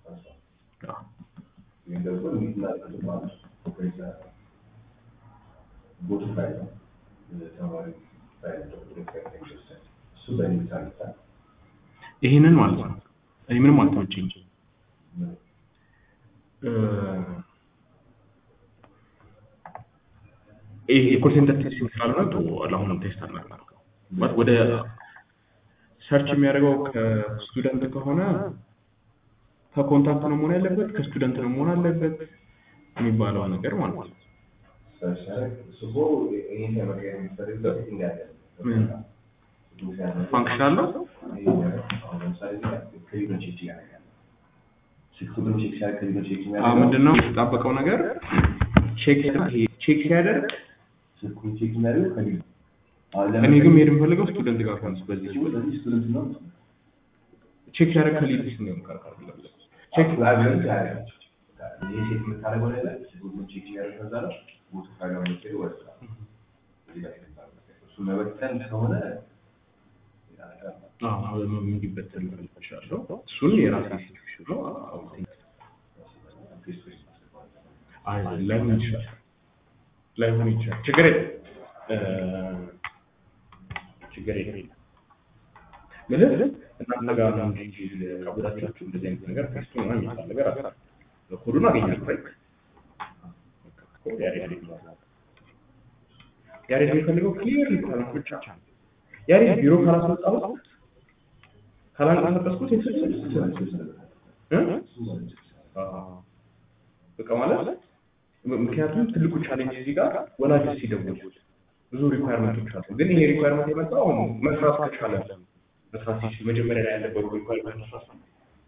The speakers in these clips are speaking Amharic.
አዎ። ወይም ደግሞ እንዲትና ተማሪ ኦፕሬሽን ቦት ፋይል ነው ተማሪ ፋይል ነው እሱ በእንግሊዝ አልታ ይሄንን ማለት ነው እኔ ምንም አልተመቸኝ ይሄ የኮል ሴንተር ቴስቲንግ ስላልሆነ ቶ ለአሁኑ ቴስት አናደርገው ማለት ወደ ሰርች የሚያደርገው ከስቱደንት ከሆነ ከኮንታክት ነው መሆን ያለበት ከስቱደንት ነው መሆን አለበት የሚባለው ነገር ማለት ነው ስቦ ይህን ለመቀየር የሚፈልግበት እንዳለ ፋንክሽን አለው አሁን ለምሳሌ ከሊኖች ቼክ ያደርጋል ስልክ ቁጥር ቼክ ሲያደርግ ከሊኖች ቼክ አዎ የሚያደርገው ምንድነው የተጣበቀው ነገር ቼክ ቼክ ሲያደርግ ስልኩን ቼክ የሚያደርገው ከሊኖ አሁን እኔ ግን መሄድ የምፈልገው ስቱደንት ጋር ሆነ በዚህ ስለዚህ ስቱደንት ነው ቼክ ሲያደርግ ከሊድስ ነው የሚቀርቀር ቼክ ላይብረሪ ያደርጋል ይህ ሴት የምታደርገው ነገር ስልኩን ቼክ የሚያደርግ ከዛ ነው ቦቱ ፋይል ነው የሚሄድ ወደ ስራ እዚህ ላይ እሱ መበተን ከሆነ ሌላ ነገር ነው። እንዲበተን እችላለሁ እሱን የራሴ ሲቹዌሽን ነው ፌስ ፌስ ማስገባት አይ ላይሆን ይችላል ላይሆን ይችላል ችግር የለም እ፣ ችግር የለም ምልህ እናንተ ጋር ነው እንጂ ቀብዳችሁ እንደዚህ አይነት ነገር ከስቱ ነው የሚባል ነገር አለ ኮዱን አገኛለሁ ራይት ያሬድ ያሬድ የሚፈልገው ክሊር ካላስ ብቻ ያሬድ ቢሮ ካላስወጣሁት ካላንቀሳቀስኩት የስልስ በቃ ማለት ምክንያቱም ትልቁ ቻሌንጅ እዚህ ጋር ወላጆች ሲደውል ብዙ ሪኳየርመንቶች አሉ። ግን ይሄ ሪኳየርመንት የመጣው አሁን መስራት ከቻለ መስራት ሲችል መጀመሪያ ላይ ያለበሩ ሪኳየርመንት መስራት ነው።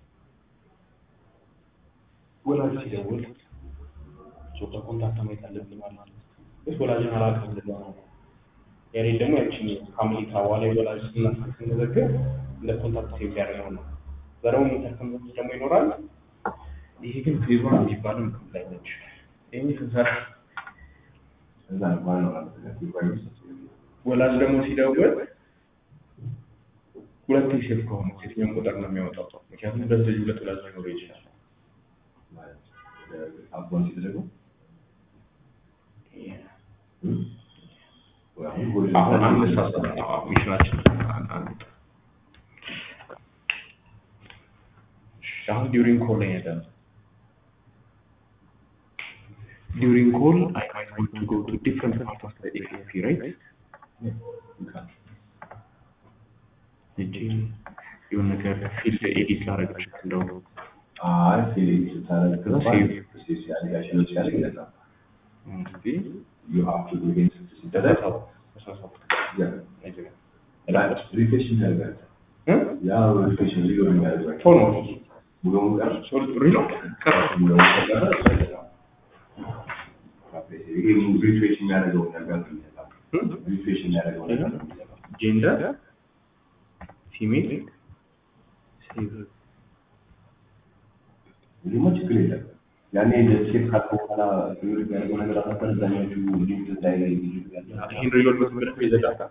ወላጅ ሲደውል ጾታ ኮንታክት ማየት አለብን ማለት ነው። ግን ወላጅን አላውቅም ልለው ነው። ያሬ ደግሞ ያችን ፋሚሊ ካዋላ ወላጅ ስናስክ ስንዘግብ እንደ ኮንታክት ሴቭ ያደረገው ነው። ዘረው የሚጠቀም ደግሞ ይኖራል። ይሄ ግን ፌዝ ዋን የሚባለው ምክም ላይ ነች። ይህ ስንሰራ እዛ ነው ዋናው ማለት ነው። ሪኳየርመንት ወላጅ ደግሞ ሲደውል ሁለት ሴፍ ከሆነ የትኛውን ቁጥር ነው የሚያወጣው? ምክንያቱም ሁለት ልጅ ሁለት ወላጅ ሊኖረው ይችላል። ማለት አቦን ሲደረገው አሁን አንድ ሳሳ ሚሽናችን አንድ አሁን ዲዩሪንግ ኮል ላይ ያለ ዲዩሪንግ ኮል አይ ማይት ዋንት ቱ ጎ ቱ ዲፍረንት ፓርት ኦፍ ዘ ኤፒ ራይት እጂ የሆነ ነገር ፊልድ ኤዲት ላደርግ እችላለሁ እንደው አይ ፊሊንግ ስታደርግ ከዛ ሴቭ ሴቭ ሴቭ ሲያደርጋቸው ሲያደርግ ይለናል እንግዲህ ዩ ሃቭ ቱ ዱ ዲስ ሲደረግ ሪፍሬሽ ያደርጋል ያ ሪፍሬሽ ሪሎ የሚያደርጋል ቶሎ ሙሉውን ቀር ሶል ሪሎድ ቀረ ሙሉውን ከቀረ ይሄ ሪፍሬሽ የሚያደርገው ነገር ነው የሚሰጣው ሪፍሬሽ የሚያደርገው ነገር ነው የሚሰጣው ጄንደር ፊሜል ሴቭ ደግሞ ችግር የለም ያኔ ሴት ካለ በኋላ ሪሎ የሚያደርገው ነገር አሳፈር እዛኛዎቹ ሊንክ ላይ ላይ ይህን ሪሎድ በትምህርት ይዘጋል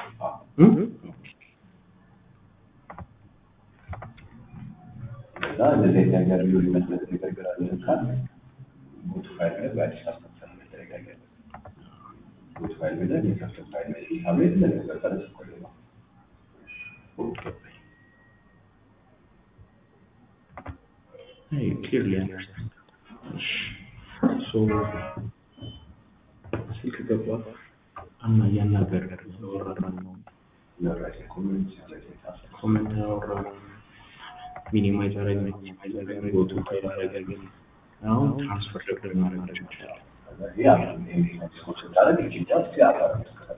እና እንደዚህ አይነት ነገር ሊሆን ይመስለት ነገር ግራ ካል ቦት ፋይል ላይ በአዲስ አስተሳሰብ መደረግ ያለበት ቦት ፋይል ላይ የከፍተን ፋይል ላይ ሂሳብ ላይ ነገር ጠረስ ቆይ ነው Hey, clearly understand. So, ስልክ ገባ እና እያናገር ያወራራ ነው ለራሴ ኮሜንት ሲያደርግ የታሰበ ኮመንት ያወራ ሚኒማይዝ አረግ ሚኒማይዝ አረግ ጎቱ ፋይል አረግ ግን አሁን ትራንስፈር ደግሞ ማድረግ ይችላል ያ ስታደርግ ኢትዮጵያ ውስጥ ያለው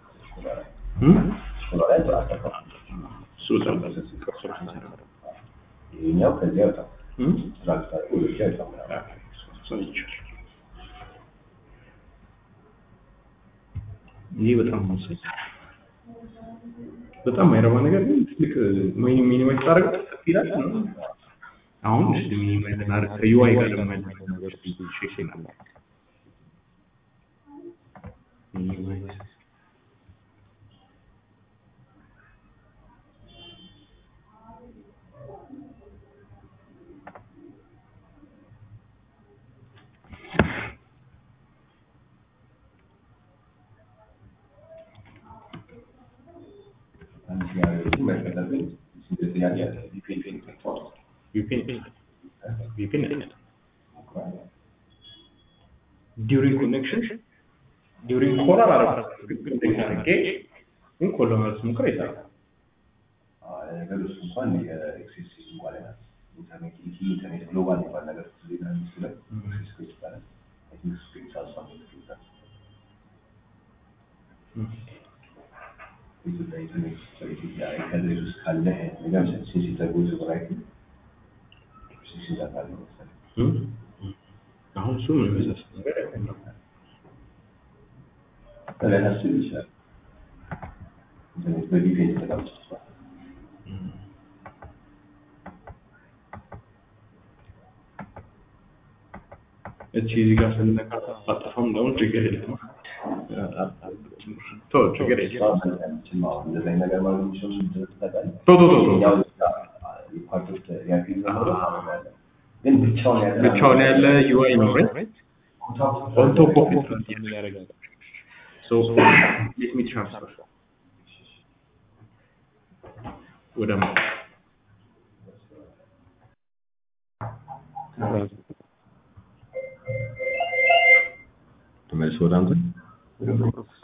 ስኮላ ላይ ተራስተፋ እሱ በጣም ቅርሶች ሰራ ይሄኛው ከዚያ ወጣ ትራንስፈር ወደ ይጣምራል ይህ በጣም ወሳኝ በጣም ማይረባ ነገር ግን ትልቅ ሚኒማይዝ ታደርግ ይላል አሁን እሺ ሚኒማይዝ እናደርግ ከዩአይ ጋር ደግሞ ያለው ነገር ብዙ ሼክ ይላል ሚኒማይዝ ከፈለግን ሲንግል ጥያቄ አለ ቪፒኤን ተጠቅመዋል ቪፒኤን ቪፒኤን ዲዩሪንግ ኮኔክሽን ዲዩሪንግ ኮል አላደረኩም ግን ኮኔክት አድርጌ ግን ኮል ለማለት ስሞክር አይሰራም። ነገር እሱ እንኳን የኤክሴስ በኋላ ኢንተርኔት ኢቲ ኢንተርኔት ግሎባል የሚባል ነገር ዜና ሚኒስትሩ ላይ ኤክሴስ ኮ ይባላል አይ ቲንክ እሱ ከኢንሳሳ ይሉታል ኢትዮጵያ ኢንተርኔት በኢትዮጵያ ኢንተርኔት ውስጥ ካለ ነገር ሴንሲቲቭ ጎዝ ራይት ሴንሲቲቭ አለ መሰለኝ እም? አሁን እሱ ምን የሚመስል ነገር አይሆንም። ሊያሳስብ ይችላል ኢንተርኔት በቪፒኤን ተጠቃምቶ እቺ እዚህ ጋር ስንነካ አጠፋም ለውን ችግር የለም። ቶ ችግር የለም። እንደዚህ አይነት ነገር ማለት የሚችለው ታውቃለህ ቶ ቶ ቶ ቶ ያው የፓርቶች ያፊል ግን ብቻውን ያለ ብቻውን ያለ ዩአይ ነው ራይት ኦን ቶፕ ኦፍ ኢት ያደርጋል። ሶ ሌት ሚ ትራንስፈር ወደ ማ ተመልሶ ወደ አንተ